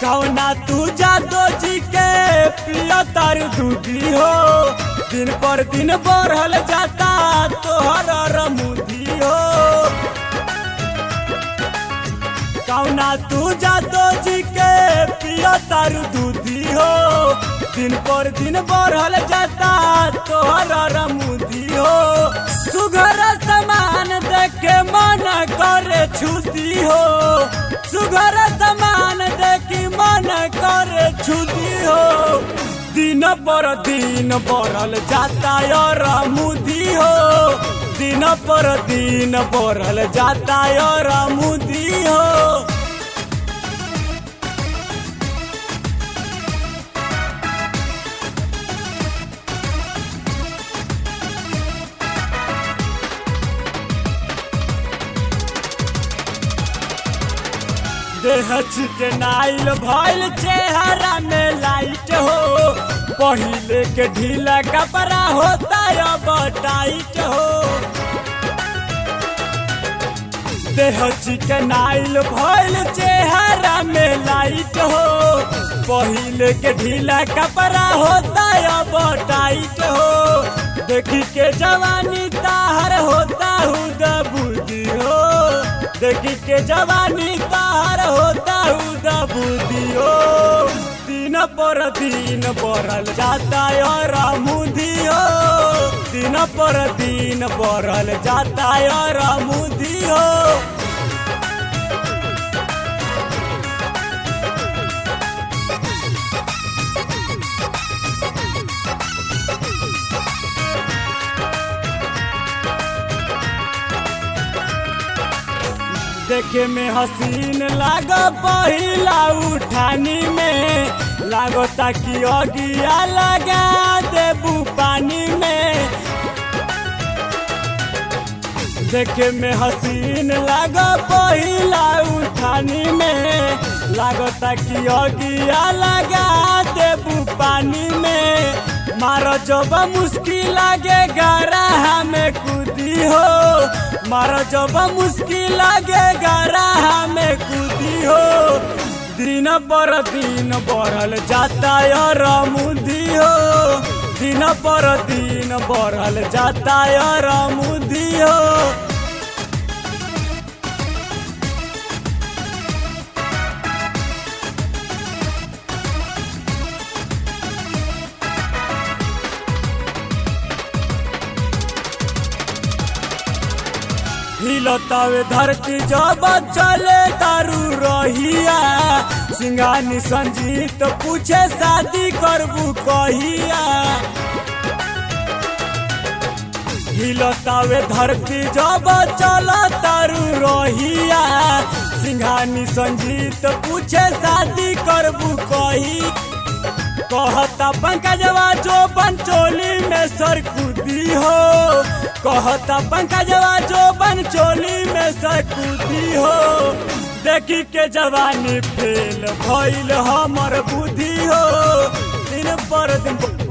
कौना तू जादो जी के पिया तार दूधी हो दिन पर दिन बढ़ल जाता तोहर रमुदी हो कौना तू जादो जी के पिया तार दूधी हो दिन पर दिन बढ़ल जाता तोहर रमुदी हो सुघर समान देखे मन करे छुती हो सुघर समान देखी मन करे छुती हो दिन पर दिन बढ़ल जाता और मुदी हो दिन पर दिन बढ़ल जाता और मुदी हो देह चिकनाइल भइल चेहरा में लाइट हो पहिले के ढीला कपड़ा होता अब टाइट हो देह चिकनाइल भइल चेहरा में लाइट हो पहिले के ढीला कपड़ा होता अब टाइट हो देखी के जवानी ताहर होता हुद बुद्धि हो देखी के जवानी तार होता हुदा बुद्धियो दिन पर दिन बढ़ल जाता और मुदियो दिन पर दिन बढ़ल जाता और मुदियो देखे में हसीन लाग पहिला उठानी में लागता कि अगिया लगा देबू पानी में देखे में हसीन लाग पहिला उठानी में लागता कि अगिया लगा देबू पानी में मारो जब मुश्किल लागे गरा में कूदी हो मारो जब मुश्किल लागे गरा में कूदी हो दिन पर दिन बढ़ल जाता और मुदी हो दिन पर दिन बढ़ल जाता और मुदी हो हिलतावे धरती जब चले तारू रहिया सिंगानी संजीत पूछे शादी करबू कहिया हिलतावे धरती जब चल तारू रहिया सिंघानी संजीत पूछे शादी करबू कही कहता पंकजवा जो पंचोली में सरकुदी हो कहता पंकजवा जो पंचोली में सरकुदी हो देखी के जवानी फेल भइल हमर बुद्धि हो दिन पर दिन